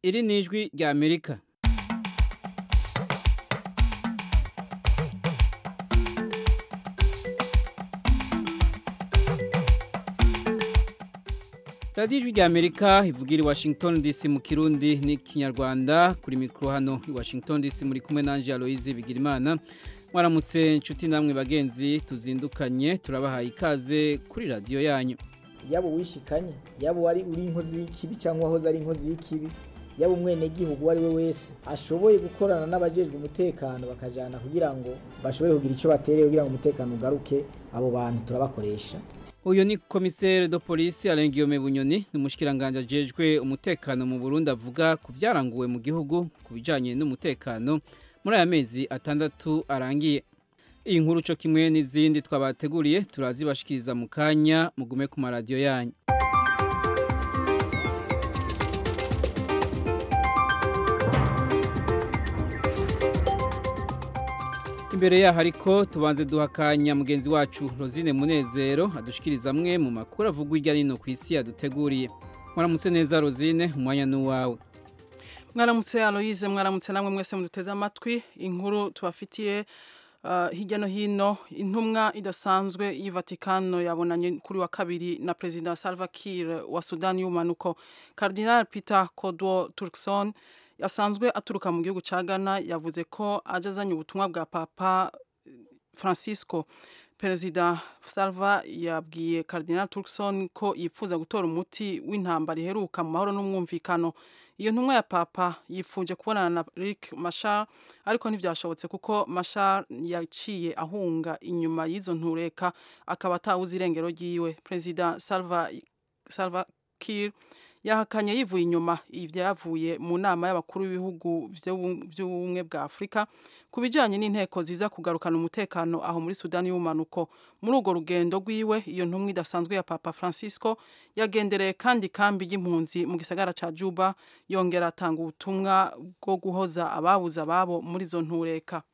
iri ni ijwi rya amerika radiyo ijwi rya amerika ivugira i washington dc mu kirundi n'ikinyarwanda kuri mikoro hano i washington dc muri kumwe nanjye aloyizi bigirimana mwaramutse inshuti namwe bagenzi tuzindukanye turabahaye ikaze kuri radiyo yanyu yaba uwishikanye yaba wari uri inkozi y'ikibi cyangwa wahoze ari inkozi y'ikibi yaba umwenegihugu uwo ari we wese ashoboye gukorana n'abajejwe umutekano bakajana kugira ngo bashobore kugira icyo batereye kugira ngo umutekano ugaruke abo bantu turabakoresha uyu ni komiseri do polisi arengiyome bunyoni ni umushikiranganje ajejwe umutekano mu burundi avuga ku byaranguwe mu gihugu ku bijyanye n'umutekano muri aya mezi atandatu arangiye iyi nkuru cyo kimwe n'izindi twabateguriye turazibashikiriza mu kanya mugume ku maradiyo yanyu imbere yaho ariko tubanze duha akanya mugenzi wacu rosine munezero adushikiriza amwe mu makuru avugwa hirya no hino ku isi yaduteguriye mwaramutse neza rosine umwanya ni uwawe mwaramutse aloyize mwaramutse namwe mwese muduteze amatwi inkuru tubafitiye hirya no hino intumwa idasanzwe y'ivatikano yabonanye kuri wa kabiri na perezida salva kiir wa sudani y'umanuko cardinal peter kodwo turkson asanzwe aturuka mu gihugu cya ghana yavuze ko aje azanye ubutumwa bwa papa francisco perezida salva yabwiye cardinal turkson ko yifuza gutora umuti w'intambara iheruka mu mahoro n'umwumvikano iyo ntumwa ya papa yifuje kubonana na Rick Machar ariko ntibyashobotse kuko Machar yaciye ahunga inyuma y'izo ntureka akaba atawuze irengero ryiwe perezida Salva Salva Kiir yahakanye yivuye inyuma ibyavuye mu nama y'abakuru b'ibihugu by'ubumwe bwa Afurika ku bijyanye n'inteko ziza kugarukana umutekano aho muri Sudani y'umanuko muri urwo rugendo rwiwe iyo ntumwa idasanzwe ya Papa Francisco yagendereye kandi kambi y'impunzi mu gisagara cya Juba yongera atanga ubutumwa bwo guhoza ababuze ababo muri izo ntureka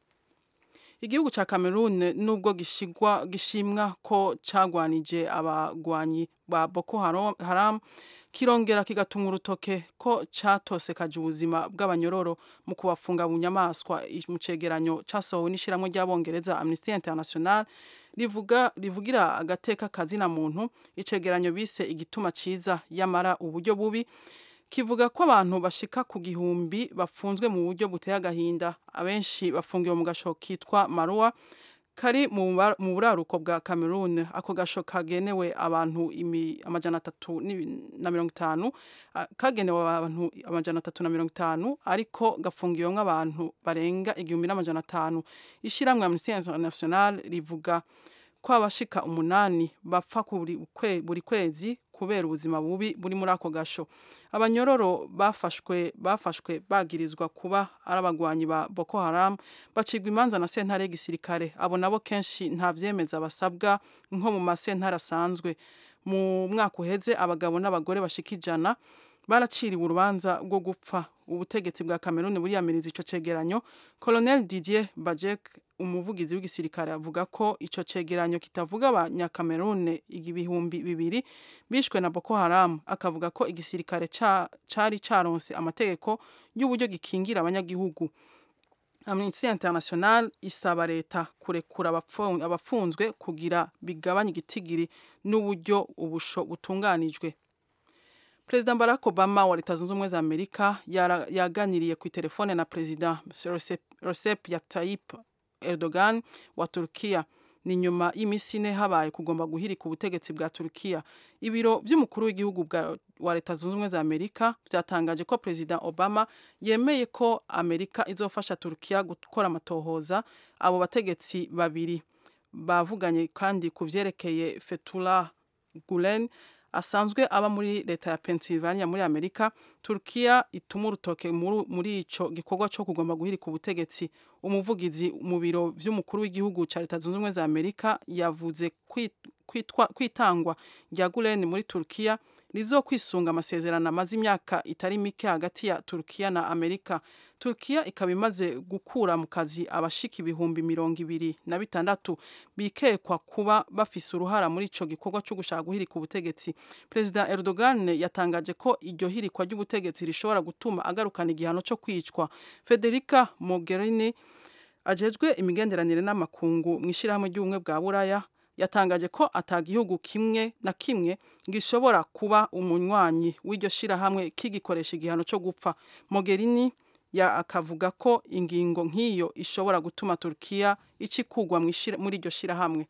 igihugu cya Cameroon nubwo gishigwa gishimwa ko cagwanije abagwanyi ba Boko Haram kirongera kigatunga urutoke ko catosekaje ubuzima bw'abanyororo mu kubafunga mu nyamaswa mu cegeranyo casohowe n'ishiramwe ry'abongereza Amnesty International rivuga rivugira agateka kazina muntu icegeranyo bise igituma ciza yamara uburyo bubi kivuga ko abantu bashika ku gihumbi bafunzwe mu buryo buteye agahinda abenshi bafungiwe mu gasho kitwa Marua kari mu buraruko bwa Cameroon ako gasho kagenewe abantu amajana atatu na mirongo itanu kagenewe abantu amajana atatu na mirongo itanu ariko gafungiwemo abantu barenga igihumbi n'amajana atanu ishyirahamwe Amnesty International rivuga ko abashika umunani bapfa buri kwezi kubera ubuzima bubi buri muri ako gasho abanyororo bafashwe bafashwe bagirizwa kuba ari abagwanyi ba Boko Haram bacigwa imanza na sentare y'igisirikare abo nabo kenshi nta vyemeza basabwa nko mu masentare asanzwe mu mwaka uheze abagabo n'abagore bashika ijana baraciriwe urubanza rwo gupfa ubutegetsi bwa Cameroon buriyamiriza ico cegeranyo Colonel Didier Bajek umuvugizi w'igisirikare avuga ko ico cegeranyo kitavuga abanyakamerune ibihumbi bibiri bishwe na Boko Haram akavuga ko igisirikare cari caronse amategeko y'uburyo gikingira abanyagihugu Amnesty International isaba leta kurekura abafunzwe kugira bigabanye igitigiri n'uburyo ubusho butunganijwe Perezida Barack Obama wa Leta Zunze Ubumwe za Amerika yaganiriye ku telefone na Perezida Recep Tayyip Erdogan wa Turkiya ni nyuma y'imisi ine habaye kugomba guhirika ubutegetsi bwa Turkiya ibiro by'umukuru w'igihugu wa Leta Zunze Ubumwe za Amerika byatangaje ko Perezida Obama yemeye ko Amerika izofasha Turkiya gukora amatohoza abo bategetsi babiri bavuganye kandi ku vyerekeye Fethullah Gulen asanzwe aba muri leta ya Pennsylvania muri Amerika Turkiya ituma urutoke muri ico gikorwa cyo kugomba guhirika ubutegetsi umuvugizi mu biro vy'umukuru w'igihugu ca leta zunze ubumwe za Amerika yavuze kwitwa kwitangwa rya Gulen muri Turkiya rizo kwisunga amasezerano amaze imyaka itari mike hagati ya Turkiya na Amerika Turkiya ikaba imaze gukura mu kazi abashika ibihumbi mirongo ibiri na bitandatu bikekwa kuba bafise uruhara muri ico gikorwa cyo gushaka guhirika ubutegetsi Perezida Erdogan yatangaje ko iryo hirikwa ry'ubutegetsi rishobora gutuma agarukana igihano cyo kwicwa Federica Mogherini ajejwe imigenderanire n'amakungu mu ishyirahamwe ry'ubumwe bwa buraya yatangaje ko atagihugu kimwe na kimwe gishobora kuba umunywanyi w'iryo shirahamwe kigikoresha igihano cyo gupfa Mogherini ya akavuga ko ingingo nk'iyo ishobora gutuma Turkiya icikugwa muri iryo shirahamwe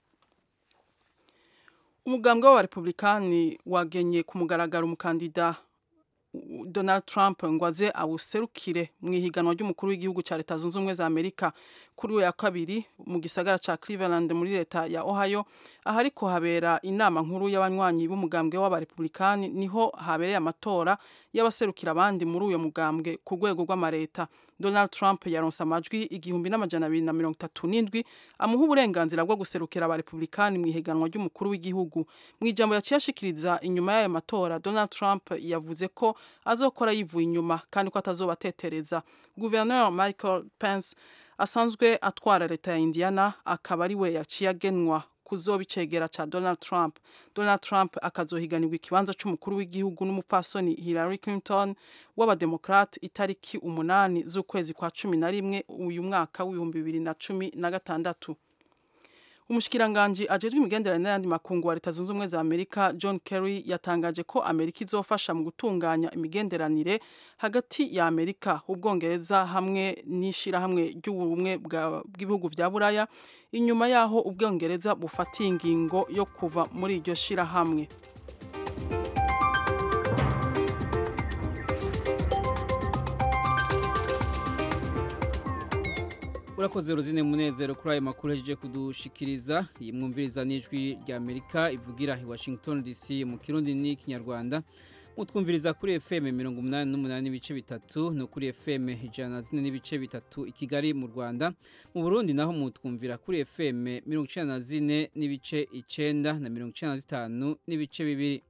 umugambwe w'abarepublikani wagenye ku mugaragaro umukandida Donald Trump ngo aze awuserukire mu ihiganwa ry'umukuru w'igihugu cya leta zunze ubumwe za Amerika kuri we ya kabiri mu gisagara ca Cleveland muri leta ya Ohio aho ariko habera inama nkuru y'abanywanyi b'umugambwe w'abarepublikani niho habereye amatora y'abaserukira abandi muri uyo mugambwe ku rwego rw'amareta Donald Trump yaronse amajwi igihumbi n'amajana abiri na mirongo itatu n'indwi amuha uburenganzira bwo guserukira abarepublikani mu ihiganwa ry'umukuru w'igihugu mu ijambo yaciye ashikiriza inyuma y'ayo matora Donald Trump yavuze ko azokora yivuye inyuma kandi ko atazobatetereza Guverineri Michael Pence asanzwe atwara leta ya Indiana akaba ari we yaciye agenwa kuzoba icegera ca Donald Trump. Donald Trump akazohiganirwa ikibanza c'umukuru w'igihugu n'umupfasoni Hillary Clinton w'abademokrate itariki umunani z'ukwezi kwa cumi na rimwe uyu mwaka w'ibihumbi bibiri na cumi na gatandatu. Umushikiranganji ajejwe imigenderanire n'ayandi makungu wa leta zunze ubumwe za Amerika John Kerry yatangaje ko Amerika izofasha mu gutunganya imigenderanire hagati ya Amerika, Ubwongereza hamwe n'ishirahamwe ry'ubumwe bw'ibihugu vya Buraya inyuma yaho Ubwongereza bufatiye ingingo yo kuva muri iryo shirahamwe. urakoze ruzine munezero kuri ayo makuru hejeje kudushikiriza iyi mwumviriza n'ijwi rya amerika ivugira i washington dc mu kirundi n'ikinyarwanda mutwumviriza kuri fm mirongo umunani n'umunani n'ibice bitatu no kuri fm ijana na zine n'ibice bitatu i kigali mu rwanda mu burundi naho mutwumvira kuri fm mirongo icenda na zine n'ibice icenda na mirongo icenda na zitanu n'ibice bibiri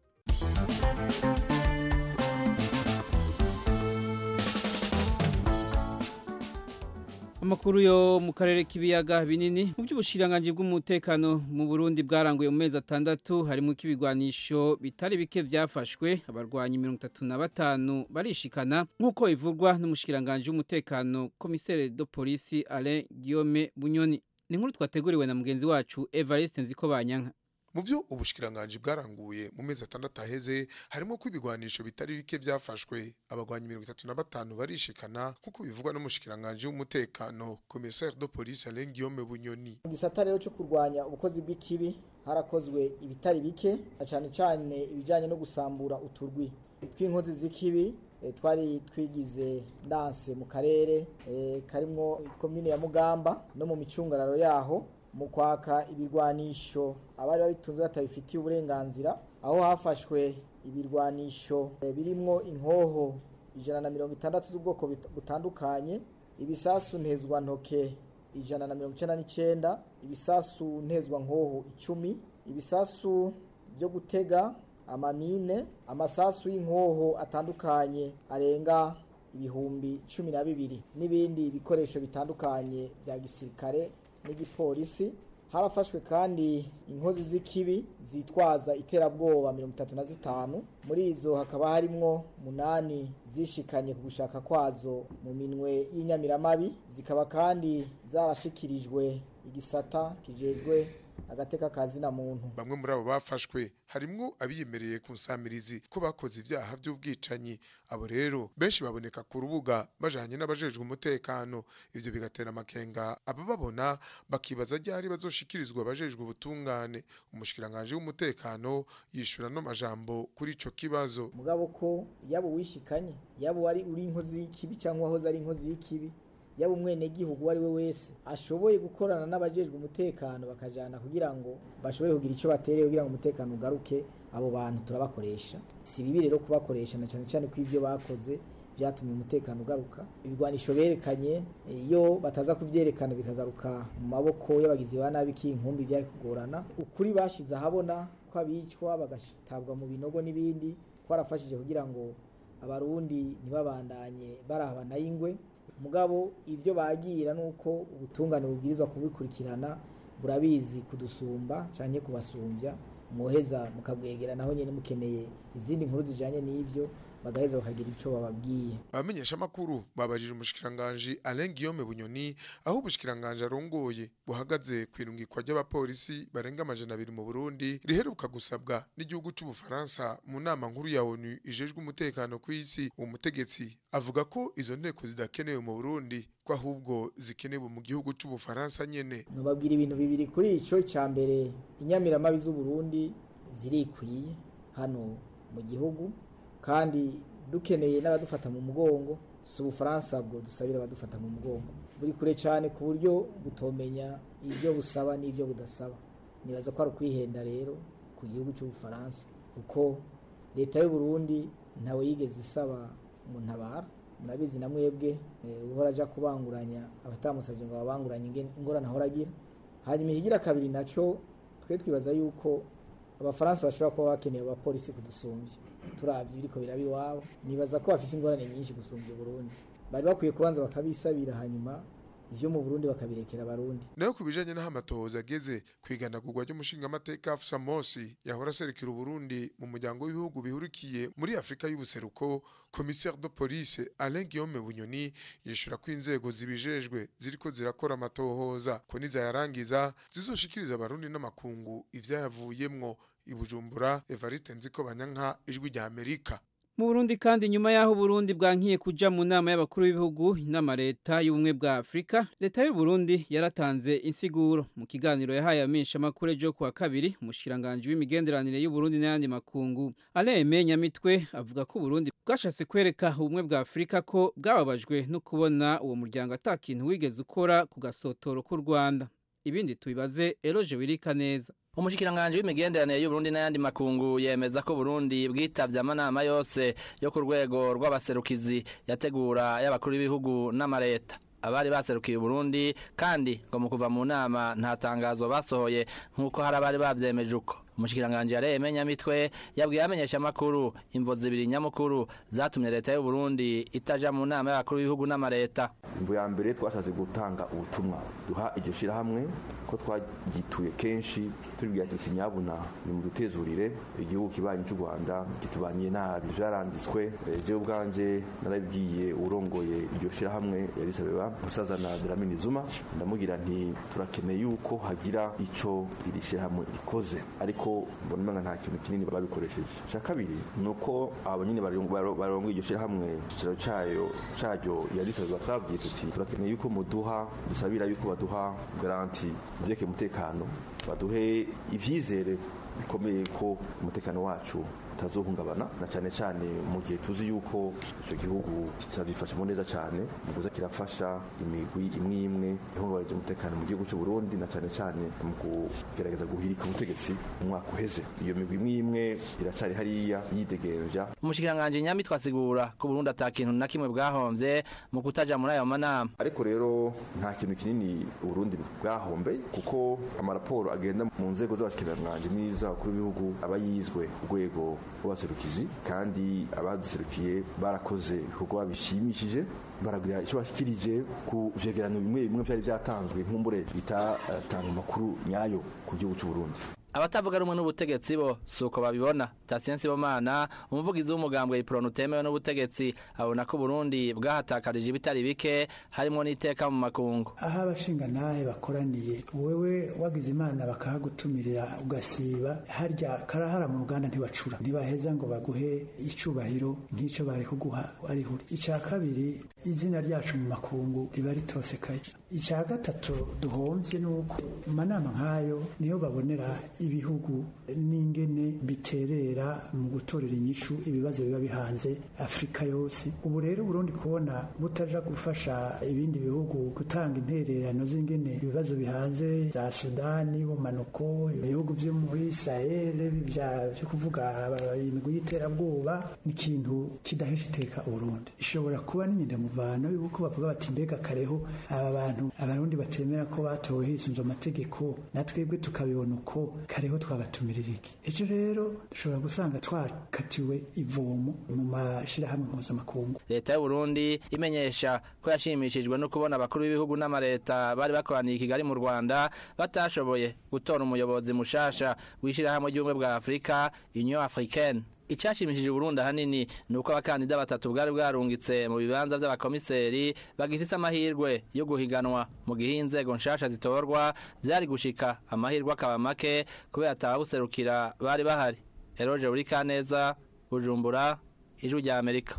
amakuru yo mu karere k'ibiyaga binini mu by'ubushiranganji bw'umutekano mu Burundi bwaranguye mu mezi atandatu harimo k'ibigwanisho bitari bike byafashwe abarwanyi mirongo itatu na batanu barishikana nk'uko bivugwa n'umushikiranganji w'umutekano komisere de polisi Alain Guillaume Bunyoni ni inkuru twateguriwe na mugenzi wacu Evariste Nzikobanyanka mu byo ubushikiranganji bwaranguye mu mezi atandatu aheze harimo ko ibigwanisho bitari bike byafashwe abagwanyi mirongo itatu na batanu barishikana nk'uko bivugwa n'umushikiranganji w'umutekano commissaire de police Alain Guillaume Bunyoni mu gisata rero cyo kurwanya ubukozi bw'ikibi harakozwe ibitari bike na cyane cyane ibijyanye no gusambura uturwi tw'inkozi z'ikibi twari twigize danse mu karere karimo komine ya mugamba no mu micungararo yaho mu kwaka ibirwanisho abari babitunze batabifitiye uburenganzira aho hafashwe ibirwanisho birimo inkoho ijana na mirongo itandatu z'ubwoko butandukanye ibisasu ntezwantoke ijana na mirongo icyenda n'icyenda ibisasu ntezwankoho icumi ibisasu byo gutega amamine amasasu y'inkoho atandukanye arenga ibihumbi cumi na bibiri n'ibindi bikoresho bitandukanye bya gisirikare n'igipolisi harafashwe kandi inkozi z'ikibi zitwaza iterabwoba mirongo itatu na zitanu muri izo hakaba harimwo munani zishikanye ku gushaka kwazo mu minwe y'inyamiramabi zikaba kandi zarashikirijwe igisata kijejwe agateka kazina muntu bamwe muri abo bafashwe harimwo abiyemereye ku nsamirizi ko bakoze ibyaha by'ubwicanyi abo rero benshi baboneka ku rubuga bajanye n'abajejwe umutekano ivyo bigatera amakenga abababona bakibaza ryari bazoshikirizwa abajejwe ubutungane umushikiranganje w'umutekano yishura no majambo kuri ico kibazo mugabo ko yabo wishikanye yabo wari uri inkozi y'ikibi cyangwa wahoze ari inkozi y'ikibi yaba umwenegihugu uwo ari we wese ashoboye gukorana n'abajejwe umutekano bakajana kugira ngo bashobore kugira icyo batereye kugira ngo umutekano ugaruke abo bantu turabakoresha si bibi rero kubakoresha na cyane cyane ko ibyo bakoze byatumye umutekano ugaruka ibigwanisho berekanye iyo bataza kuvyerekana bikagaruka mu maboko y'abagizi ba nabi k'inkumbi byari kugorana ukuri bashize ahabona ko abicwa bagatabwa mu binogo n'ibindi twarafashije kugira ngo abarundi ntibabandanye barabana y'ingwe mugabo ivyo bagira nuko ubutungane bubwirizwa kubikurikirana burabizi kudusumba canke kubasumbya mwoheza mukabwegera naho nyene mukeneye izindi nkuru zijanye n'ivyo bagaheza bakagira ico bababwiye abamenyesha makuru babajije umushikiranganje Alain Guillaume Bunyoni aho ubushikiranganje arongoye buhagaze kwirungikwa ry'abapolisi barenga amajana abiri mu Burundi riheruka gusabwa n'igihugu c'ubufaransa mu nama nkuru ya ONU ijejwe umutekano ku isi uwo mutegetsi avuga ko izo nteko zidakenewe mu Burundi ko ahubwo zikenewe mu gihugu c'ubufaransa nyene nubabwira ibintu bibiri kuri ico ca mbere inyamiramabi z'uburundi zirikwiye hano mu gihugu kandi dukeneye n'abadufata mu mugongo si ubufaransa bwo dusabira abadufata mu mugongo buri kure cyane ku buryo butomenya ibyo busaba n'ibyo budasaba nibaza ko ari ukwihenda rero ku gihugu cy'ubufaransa kuko leta y'u Burundi ntawe yigeze isaba mu ntabara murabizi na mwebwe uhora ajya kubanguranya abatamusabye ngo babanguranye ingorane ahora agira hanyuma ihigira kabiri nacyo twe twibaza yuko abafaransa bashobora kuba bakeneye abapolisi kudusumbya turabye ibiriko biraba iwabo nibaza ko bafise ingorane nyinshi gusumbya Burundi bari bakwiye kubanza bakabisabira hanyuma ivyo mu Burundi bakabirekera abarundi nayo kubijanye n'aho amatohoza ageze kwiganagurwa ry'umushingamateka Afsa Mosi yahora aserukira Burundi mu muryango w'ibihugu bihurikiye muri Afrika y'ubuseruko commissaire de police Alain Guillaume Bunyoni yishura ko inzego zibijejwe ziriko zirakora amatohoza ko nizayarangiza zizoshikiriza abarundi n'amakungu ivyayavuyemwo ibujumbura Evariste Nziko Banyanka ijwi rya Amerika mu Burundi kandi nyuma yaho Burundi bwankiye kuja mu nama y'abakuru b'ibihugu inama leta y'ubumwe bwa Afrika leta y'u Burundi yaratanze insiguro mu kiganiro yahaye amenshi amakuru ejo kuwa kabiri umushiranganje w'imigenderanire y'u Burundi n'ayandi makungu Aleme Nyamitwe avuga ko Burundi bwashatse kwereka ubumwe bwa Afrika ko bwababajwe no kubona uwo muryango atakintu wigeze ukora ku gasotoro k'u Rwanda ibindi tubibaze Eloge Wirika neza umushikiranganje w'imigenderanire y'Uburundi n'ayandi makungu yemeza ko Burundi bwitavye amanama yose yo ku rwego rw'abaserukizi yategura y'abakuru b'ibihugu n'amareta abari baserukiye Burundi kandi ngo mu kuva mu nama nta tangazo basohoye nk'uko hari abari bavyemeje uko umushikiranganje yareye nyamitwe yabwiye amenyesha amakuru imvo zibiri nyamukuru zatumye leta y'u Burundi itaja mu nama y'abakuru b'ibihugu n'amareta imvo ya mbere twashatse gutanga ubutumwa duha iryo shirahamwe ko twagituye kenshi tubibwira tuti nyabuna ni mu dutezurire igihugu kibanyi cy'u Rwanda kitubaniye nabi vyaranditswe je ubwanje narabwiye urongoye iryo shirahamwe yarisabeba musazana Dlamini Zuma ndamugira nti turakeneye yuko hagira ico iri shirahamwe rikoze ariko ko mbona nta kintu kinini babikoresheje cya kabiri ni uko abo nyine barongo iryo shyirahamwe ikicaro cyayo cyaryo yarisabirwa twabwiye tuti turakeneye yuko muduha dusabira yuko baduha garanti mu byerekeye umutekano baduhe ibyizere bikomeye ko umutekano wacu utazohungabana na cyane cyane mu gihe tuzi yuko icyo gihugu kitabifashemo neza cyane mu kuza kirafasha imigwi imwe imwe ihungabanya umutekano mu gihugu cy'u Burundi na cyane cyane mu kugerageza guhirika ubutegetsi mu mwaka uheze iyo migwi imwe imwe iracari hariya yidegenja umushikiranganje nyamitwe asigura ko Burundi atakintu na kimwe bwahomvye mu kutaja muri ayo manama ariko rero nta kintu kinini Burundi bwahombe kuko amaraporo agenda mu nzego z'abashikiranganje n'iz'abakuru b'ibihugu aba yizwe urwego rw'abaserukizi kandi abaduserukiye barakoze ibikorwa bishimishije baragira icyo bashikirije ku vyegeranyo bimwe bimwe vyari vyatanzwe nk'umbure bitatanga amakuru nyayo ku gihugu c'u Burundi abatavuga rumwe n'ubutegetsi bo suko babibona Tasiensi Bomana umuvugizi w'umugambwe Ipronu utemewe n'ubutegetsi abona ko Burundi bwahatakarije ibitari bike harimo n'iteka mu makungu aho abashinga ntahe bakoraniye wewe wagize imana bakahagutumirira ugasiba harya karahara mu ruganda ntibacura ntibaheza ngo baguhe icubahiro nk'ico bari kuguha ari huri icya kabiri izina ryacu mu makungu riba ritosekaye icya gatatu duhomvye nuko mu manama nk'ayo niho babonera ibihugu n'ingene biterera mu gutorera inyishu ibibazo biba bihanze Afrika yose ubu rero Burundi kubona butaja gufasha ibindi bihugu gutanga intererano z'ingene ibibazo bihanze za Sudani bumanuko ibihugu byo muri Sahel byo kuvuga imigwi y'iterabwoba ni ikintu kidahesha iteka Burundi ishobora kuba n'inyenda muvano yuko bavuga bati mbega kareho aba bantu abantu abarundi batemera ko batowe hisunze amategeko na twebwe tukabibona uko kariho twabatumirira iki ejo rero dushobora gusanga twakatiwe ivomo mu mashirahamwe mpuzamakungu leta y'u Burundi imenyesha ko yashimishijwe no kubona abakuru b'ibihugu n'amareta bari bakoraniye i Kigali mu Rwanda batashoboye gutora umuyobozi mushasha w'ishirahamwe ry'ubumwe bwa Afurika Union Africaine Icashimishije Burundi ahanini ni uko abakandida batatu bwari bwarungitse mu bibanza by'abakomiseri bagifise amahirwe yo guhiganwa mu gihe inzego nshasha zitorwa byari gushika amahirwe akaba make kubera atababuserukira bari bahari Eroje Urikaneza Bujumbura Ijwi rya Amerika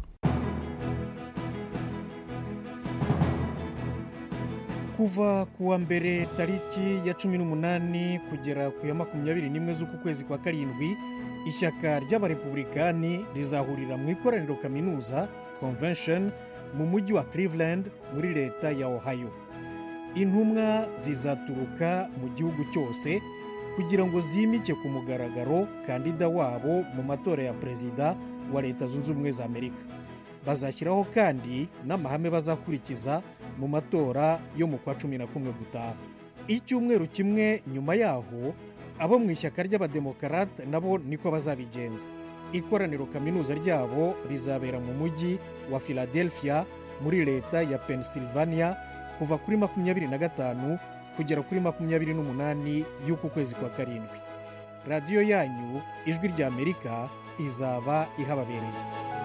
kuva kuwa mbere tariki ya cumi n'umunani kugera ku ya makumyabiri n'imwe z'uku kwezi kwa karindwi ishyaka ry'abarepublikani rizahurira mu ikoraniro kaminuza convention mu mujyi wa cleveland muri leta ya ohio intumwa zizaturuka mu gihugu cyose kugira ngo zimike ku mugaragaro kandida wabo mu matora ya perezida wa leta zunze ubumwe za amerika bazashyiraho kandi n'amahame bazakurikiza mu matora yo mu kwa cumi na kumwe gutaha icyumweru kimwe nyuma yaho abo mu ishyaka ry'abademokarate nabo niko bazabigenza ikoraniro kaminuza ryabo rizabera mu mujyi wa philadelphia muri leta ya pennsylvania kuva kuri makumyabiri na gatanu kugera kuri makumyabiri n'umunani y'uku kwezi kwa karindwi radiyo yanyu ijwi rya amerika izaba ihababereye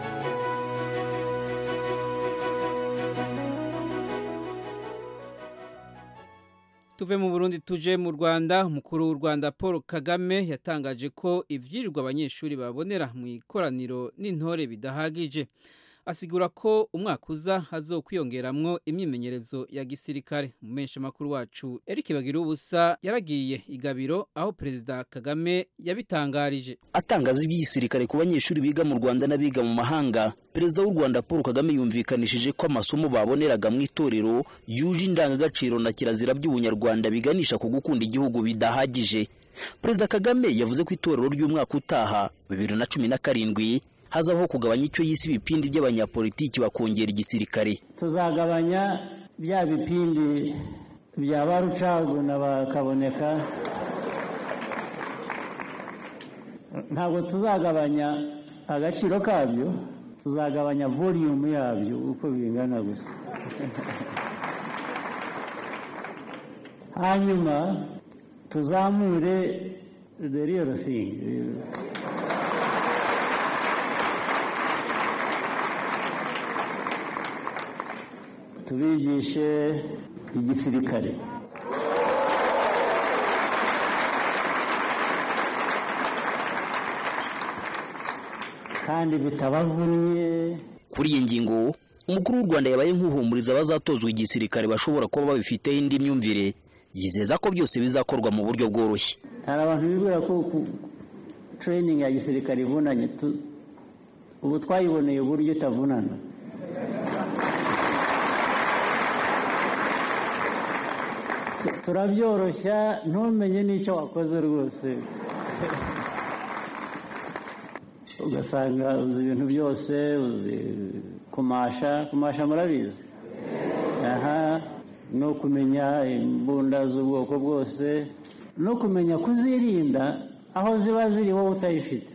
tuve mu burundi tuje mu rwanda umukuru w'u rwanda paul kagame yatangaje ko ibyirirwa abanyeshuri babonera mu ikoraniro n'intore bidahagije asigura ko umwaka uza hazokwiyongeramwo imyimenyerezo ya gisirikare umumensha makuru wacu Eric Bagira ubusa yaragiye igabiro aho perezida Kagame yabitangarije atangaza iby'igisirikare ku banyeshuri biga mu Rwanda n'abiga mu mahanga perezida w'u Rwanda Paul Kagame yumvikanishije ko amasomo baboneraga mu itorero yuje indangagaciro na kirazira by'ubunyarwanda biganisha ku gukunda igihugu bidahagije perezida Kagame yavuze ko itorero ry'umwaka utaha bibiri na cumi na karindwi hazabaho kugabanya icyo yise ibipindi by'abanyapolitiki bakongera igisirikare tuzagabanya bya bipindi bya ba rucaguna bakaboneka ntabwo tuzagabanya agaciro kabyo tuzagabanya voliyumu yabyo uko bingana gusa hanyuma tuzamure the real thing tubigishe igisirikare kandi bitabavunnye kuri iyi ngingo umukuru w'u rwanda yabaye nk'uhumuriza abazatozwa igisirikare bashobora kuba babifiteho indi myumvire yizeza ko byose bizakorwa mu buryo bworoshye hari abantu bibwira ko training ya gisirikare ivunanye ubu twayiboneye uburyo itavunana turabyoroshya ntumenye n'icyo wakoze rwose ugasanga uzi ibintu byose uzi kumasha kumasha murabizi aha no kumenya imbunda z'ubwoko bwose no kumenya kuzirinda aho ziba ziri wowe utayifite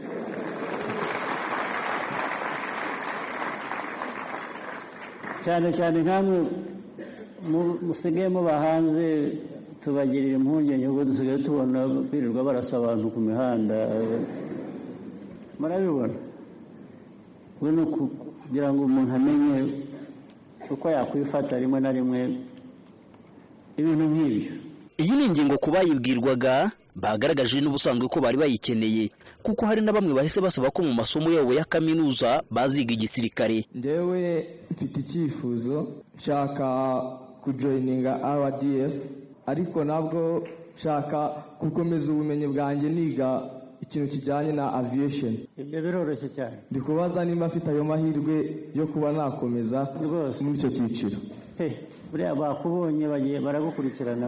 cyane cyane nk'amwe musigaye muba hanze tubagirira impungenge kuko dusigaye tubona birirwa barasa abantu ku mihanda murabibona we ni ukugira ngo umuntu amenye uko yakwifata rimwe na rimwe ibintu nk'ibyo iyi ni ingingo ku bayibwirwaga bagaragaje n'ubusanzwe ko bari bayikeneye kuko hari na bamwe bahise basaba ko mu masomo yabo ya kaminuza baziga igisirikare njyewe mfite icyifuzo nshaka kujoyininga rdf ariko nabwo nshaka gukomeza ubumenyi bwanjye niga ikintu kijyanye na aviation ibyo biroroshye cyane ndi kubaza niba afite ayo mahirwe yo kuba nakomeza rwose muri icyo cyiciro buriya bakubonye bagiye baragukurikirana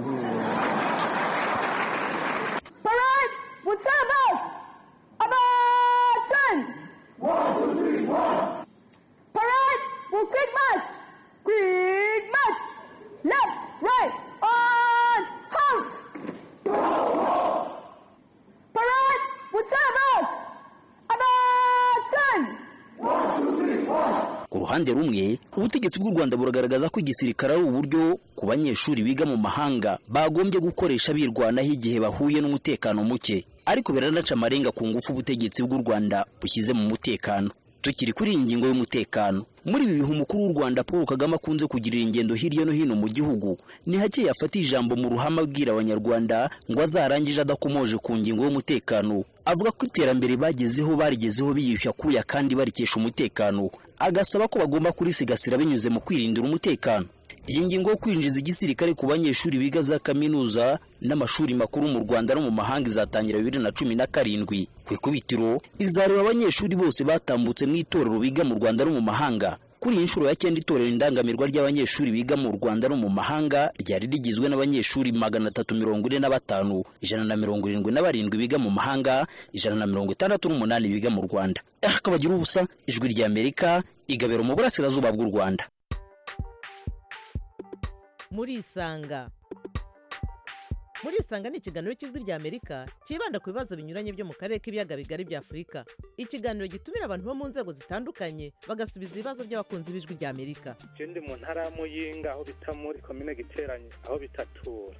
Parade with sabers! Attention! One, two, three, one! Parade with quick march! Quick march! Left! ruhande rumwe ubutegetsi bw'u rwanda buragaragaza ko igisirikare ari uburyo ku banyeshuri biga mu mahanga bagombye gukoresha birwanaho igihe bahuye n'umutekano muke ariko biranaca amarenga ku ngufu ubutegetsi bw'u rwanda bushyize mu mutekano tukiri kuri iyi ngingo y'umutekano muri ibi bihe umukuru w'u rwanda paul kagame akunze kugirira ingendo hirya no hino mu gihugu ni hake yafata ijambo mu ruhame abwira abanyarwanda ngo azarangije adakomoje ku ngingo y'umutekano avuga ko iterambere bagezeho barigezeho biyushya kuya kandi barikesha umutekano agasaba ko bagomba kurisigasira binyuze mu kwirindira umutekano iyi ngingo yo kwinjiza igisirikare ku banyeshuri biga za kaminuza n'amashuri makuru mu rwanda no mu mahanga izatangira bibiri na cumi na karindwi ku ikubitiro izareba abanyeshuri bose batambutse mu itorero biga mu rwanda no mu mahanga kuri iyi nshuro ya cyenda itorero indangamirwa ry'abanyeshuri biga mu rwanda no mu mahanga ryari rigizwe n'abanyeshuri magana atatu mirongo ine na batanu ijana na mirongo irindwi na barindwi biga mu mahanga ijana na mirongo itandatu n'umunani biga mu rwanda akabagira ubusa ijwi ry'amerika igabiro mu burasirazuba bw'u rwanda murisanga murisanga ni ikiganiro cy'ijwi ry'amerika cyibanda ku bibazo binyuranye byo mu karere k'ibiyaga bigari bya afurika ikiganiro gitumira abantu bo mu nzego zitandukanye bagasubiza ibibazo by'abakunzi b'ijwi ry'amerika je ndi mu ntara ya muyinga aho bita muri komine giteranye aho bitatura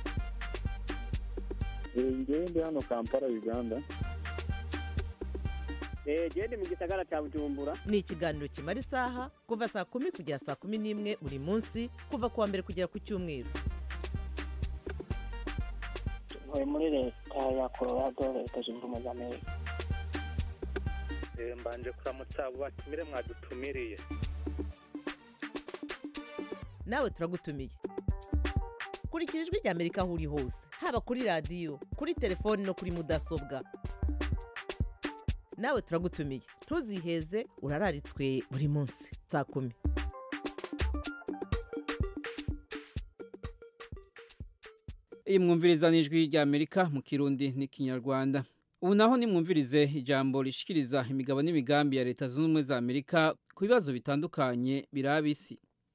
ngewe ndi hano kampala uganda genda mu gisagara cya bujumbura ni ikiganiro kimara isaha kuva saa kumi kugera saa kumi n'imwe buri munsi kuva ku wa mbere kugera ku cyumweru ntuye muri leta ya colorado leta zunze ubumwe za amerika Eh, mbanje kuramutsa abo batumire mwadutumiriye nawe turagutumiye kurikira ijwi ry'amerika aho uri hose haba kuri radiyo kuri telefoni no kuri mudasobwa nawe turagutumiye ntuziheze urararitswe buri munsi saa kumi iyi mwumviriza n'ijwi ry'amerika mu kirundi n'ikinyarwanda ubu naho nimwumvirize ijambo rishikiriza imigabo n'imigambi ya leta zunze ubumwe za amerika ku bibazo bitandukanye biraba isi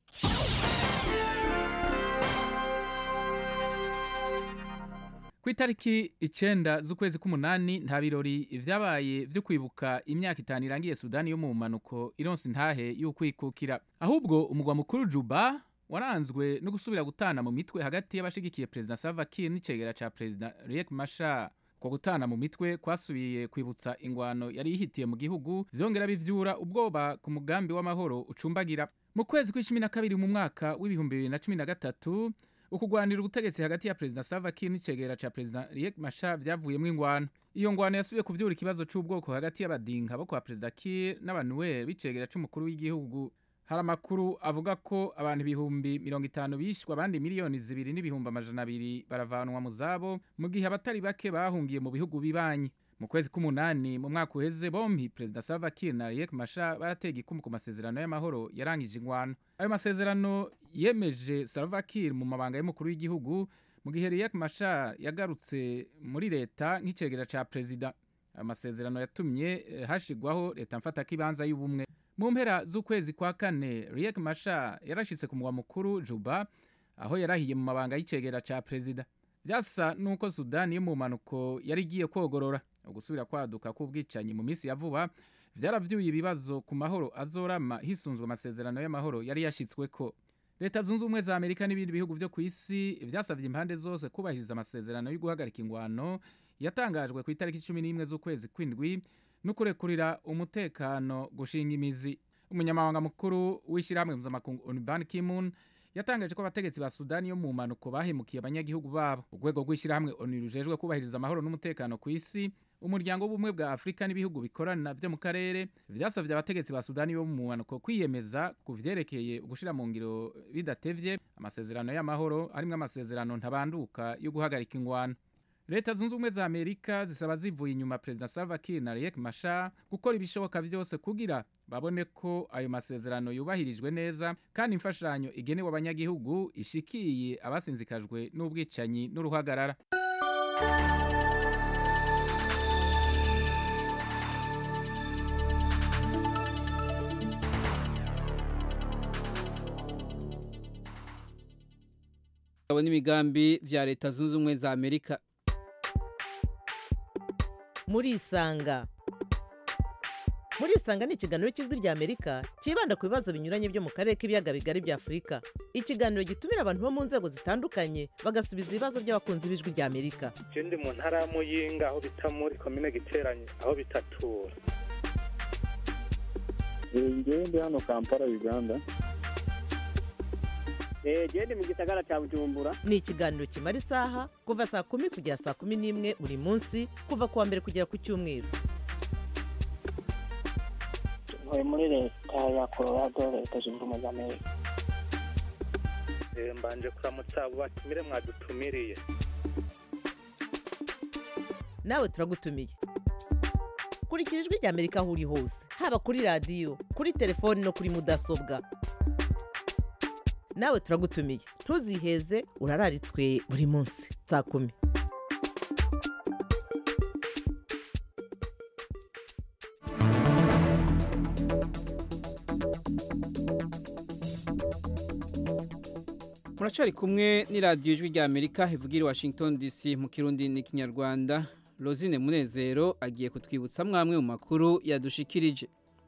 ku itariki icenda z'ukwezi k'umunani nta birori vyabaye vyo kwibuka imyaka itanu irangiye sudani yo mu manuko ironsi ntahe y'ukwikukira ahubwo umugwa mukuru juba waranzwe no gusubira gutana mu mitwe hagati y'abashigikiye perezida salva kiir n'icegera ca perezida riek mashar ko gutana mu mitwe kwasubiye kwibutsa ingwano yari yihitiye mu gihugu vyongera bivyura ubwoba ku mugambi w'amahoro ucumbagira mu kwezi kw'icumi na kabiri mu mwaka w'ibihumbi bibiri na cumi na gatatu ukugwanira ubutegetsi hagati ya perezida salva kiir n'icegera ca perezida riek mashar vyavuyemwo ingwano iyo ngwano yasubiye kuvyura ikibazo c'ubwoko hagati y'abadinka bo kwa perezida kiir n'abanuel b'icegera c'umukuru w'igihugu hari amakuru avuga ko abantu ibihumbi mirongo itanu bishwe abandi miliyoni zibiri n'ibihumbi amajana abiri baravanwa mu zabo mu gihe abatari bake bahungiye mu bihugu bibanyi mu kwezi k'umunani mu mwaka uheze bombi perezida salva kiir na riek mashar baratega ikumu ku masezerano y'amahoro yarangije ingwano ayo masezerano yemeje salva kiir mu mabanga y'umukuru w'igihugu mu gihe riek mashar yagarutse muri leta nk'icegera ca perezida ayo masezerano yatumye eh, hashigwaho leta mfatakibanza y'ubumwe mu mpera z'ukwezi kwa kane riek mashar yarashitse ku mugwa mukuru juba aho yarahiye mu mabanga y'icegera ca perezida vyasa nuko sudani yo mu mpanuko yari igiye kwogorora ugusubira kwaduka k'ubwicanyi mu minsi ya vuba vyaravyuye ibibazo ku mahoro azorama hisunzwe amasezerano y'amahoro yari yashitsweko leta zunze ubumwe za amerika n'ibindi bihugu vyo ku isi vyasavye impande zose kubahiriza amasezerano yo guhagarika ingwano yatangajwe ku itariki cumi n'imwe z'ukwezi kw'indwi no kurekurira umutekano gushinga imizi umunyamabanga mukuru w'ishyirahamwe mpuzamakungu unban kimun yatangaje ko abategetsi ba sudani yo mu mpanuko bahemukiye abanyagihugu babo urwego rw'ishyirahamwe onu rujejwe kubahiriza amahoro n'umutekano ku isi umuryango w'ubumwe bwa afurika n'ibihugu bikorana vyo mu karere vyasavye abategetsi ba sudani yo mu mpanuko kwiyemeza ku vyerekeye ugushira mu ngiro bidatevye amasezerano y'amahoro harimwo amasezerano ntabanduka yo guhagarika ingwano leta zunze ubumwe za amerika zisaba zivuye inyuma perezida salva kiir na riek mashar gukora ibishoboka vyose kugira babone ko ayo masezerano yubahirijwe neza kandi imfashanyo igenewe abanyagihugu ishikiye abasinzikajwe n'ubwicanyi n'uruhagarara abo n'imigambi vya leta zunze ubumwe za amerika murisanga murisanga ni ikiganiro cy'ijwi ry'amerika cyibanda ku bibazo binyuranye byo mu karere k'ibiyaga bigari bya afurika ikiganiro gitumira abantu bo mu nzego zitandukanye bagasubiza ibibazo by'abakunzi b'ijwi ry'amerika je ndi mu ntara ya muyinga aho bita muri komine giteranye aho bitatura ngewe ndi hano kampala uganda genda mu gisagara cya bujumbura ni ikiganiro kimara isaha kuva saa kumi kugera saa kumi n'imwe buri munsi kuva ku wa mbere kugera ku cyumweru ntuye muri leta ya colorado leta zunze ubumwe za amerika Eh, mbanje kuramutsa abo batumire mwadutumiriye nawe turagutumiye kurikira ijwi ry'amerika aho uri hose haba kuri radiyo kuri telefoni no kuri mudasobwa nawe turagutumiye ntuziheze urararitswe buri munsi saa kumi muracari kumwe n'iradiyo ijwi rya amerika ivugira i washington dc mu kirundi n'ikinyarwanda rosine munezero agiye kutwibutsa mwamwe mu makuru yadushikirije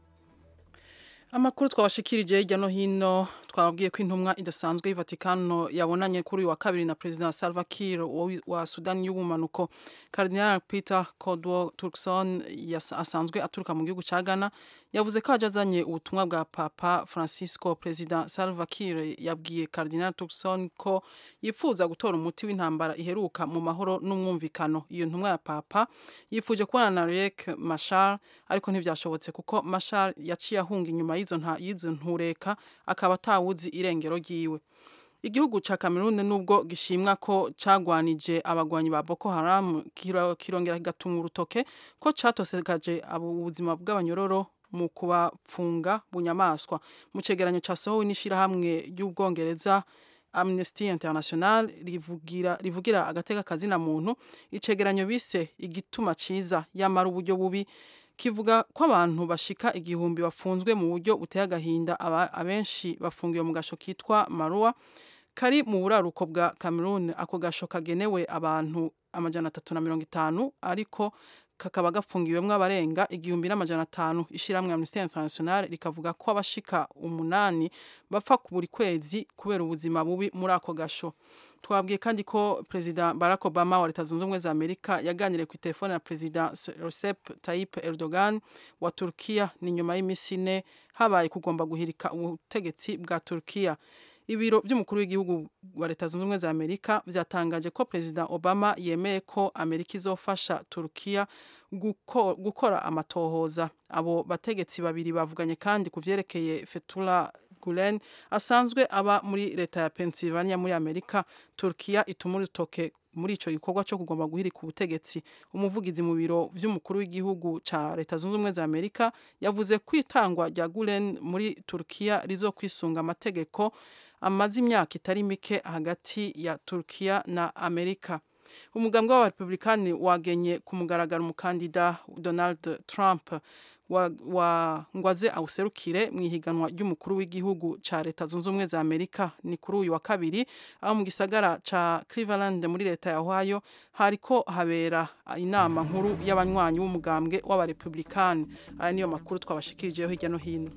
amakuru twabashikirije hirya no hino twababwiye ko intumwa idasanzwe y'Vatikano yabonanye kuri uyu wa kabiri na President Salva Kiir wa- wa Sudani y'ubumanuko Cardinal Peter Codwo Turkson yas- asanzwe aturuka mu gihugu ca Ghana yavuze ko aje azanye ubutumwa bwa Papa Francisco President Salva Kiir yabwiye Cardinal Turkson ko yifuza gutora umuti w'intambara iheruka mu mahoro n'umwumvikano iyo ntumwa ya Papa yifuje kubona na Riek Machar ariko ntivyashobotse kuko Machar yaciye ahunga inyuma y'izo nta y'izo ntureka akaba atawuzi irengero ryiwe igihugu ca Cameroon nubwo gishimwa ko cagwanije abagwanyi ba Boko Haram kiro- kirongera kigatunga urutoke ko catosegaje abo ubuzima bw'abanyororo mu kubafunga bunyamaswa mu cegeranyo casohowe n'ishirahamwe ry'ubwongereza Amnesty International rivugira rivugira agateka kazina muntu icegeranyo bise igituma ciza yamara uburyo bubi kivuga ko abantu bashika igihumbi bafunzwe mu buryo buteye agahinda aba- abenshi bafungiwe mu gasho kitwa Marua kari mu buraruko bwa Cameroon ako gasho kagenewe abantu amajana atatu na mirongo itanu ariko kakaba gafungiwemwo abarenga igihumbi n'amajana atanu ishiramwe Amnesty International rikavuga ko abashika umunani bapfa ku buri kwezi kubera ubuzima bubi muri ako gasho twabwiye kandi ko perezida Barack Obama wa leta zunze ubumwe za Amerika yaganiriye ku telefone na perezida Recep Tayyip Erdogan wa Turkiya ni nyuma y'imisi ine habaye kugomba guhirika ubutegetsi bwa Turkiya ibiro by'umukuru w'igihugu wa leta zunze ubumwe za Amerika byatangaje ko perezida Obama yemeye ko Amerika izofasha Turkiya guko- gukora amatohoza abo bategetsi babiri bavuganye kandi ku vyerekeye Fethullah Gulen asanzwe aba muri leta ya Pennsylvania muri Amerika Turkiya ituma urutoke muri ico gikorwa cyo kugomba guhirika ubutegetsi umuvugizi mu biro vy'umukuru w'igihugu ca leta zunze ubumwe za Amerika yavuze ko itangwa rya Gulen muri Turkiya rizokwisunga amategeko amaze imyaka itari mike hagati ya Turkiya na Amerika umugambwe w'abarepublikani wagenye ku mugaragaro umukandida Donald Trump wa, wa ngwaze awuserukire mu ihiganwa ry'umukuru w'igihugu ca leta zunze ubumwe za Amerika ni kuri uyu wa kabiri aho mu gisagara ca Cleveland muri leta ya Ohio hariko habera inama nkuru y'abanywanyi b'umugambwe w'abarepublikani aya niyo makuru twabashikirijeho hirya no hino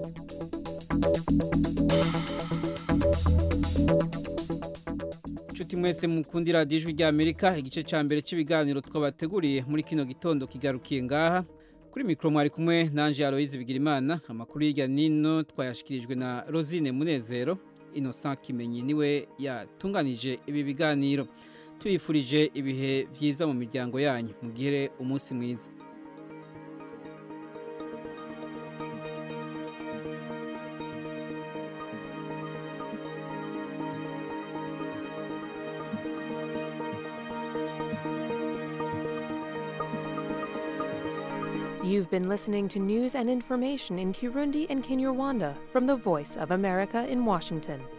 Nshuti mwese mukundi radiyo ijwi rya Amerika igice ca mbere cy'ibiganiro twabateguriye muri kino gitondo kigarukiye ngaha kuri mikoro mwari kumwe nanje Aloise Bigirimana amakuru y'irya nino twayashikirijwe na Rosine Munezero Innocent Kimenyi niwe yatunganije ibi biganiro tuyifurije ibihe vyiza mu miryango yanyu mugire umunsi mwiza You've been listening to news and information in Kirundi and Kinyarwanda from the Voice of America in Washington.